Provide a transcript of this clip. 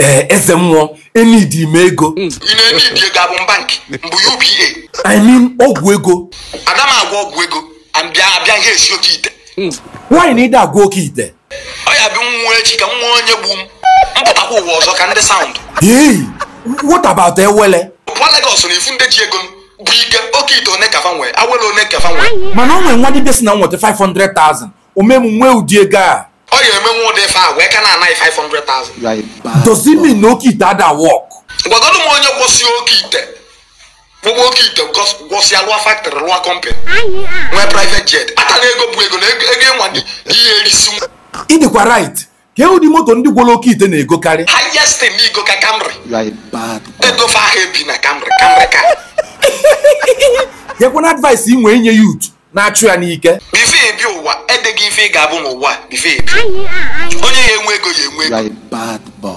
ee eze mmụọ enidi m ego ị na-eme ibi ego abụ bankị mbụ uba i mean ọgwụ ego ada m agwa ọgwụ ego abịa abịa ha esi oke ite nwaanyị na ịda agwa oke ite ọ ya bụ nwa echi ka nwa onye gbu m mpụtakwa ụwa ọzọ ka ndị saụndụ hey what about ewele pụọ Legọs na ifu ndị ji ego bụ ike oke ite one kafa nwee awele one kafa nwee mana o nwere nwa dibịa si na nweta 500,000 omemu nwee ụdị ego a ọ ya emenwe ụdị ife a wee ka na-anaghị 500,000 does it mean na oke ite ada work gwagodo m onye gwọsie oke ite gbogbo oke ite gọs- gwọsịa lụọ factory lụọ company nwee private jet ata na ego bụ ego na ego ego ịnwa dị ihe erisi nwa ị dịkwa right ka ụdị moto ndị gwọrọ oke ite na-egokarị highest in igo ka Camry You are a bad boy. ego fa ahụ ebi na Camry Camry ka nyekwana advice ị nwee inye youth na-achụ ya n'ike bife ebi ụwa edeghị ife ị ga-abụ n'ụwa bife ebi onye ya enwe ego ya enwe You ego are a bad boy.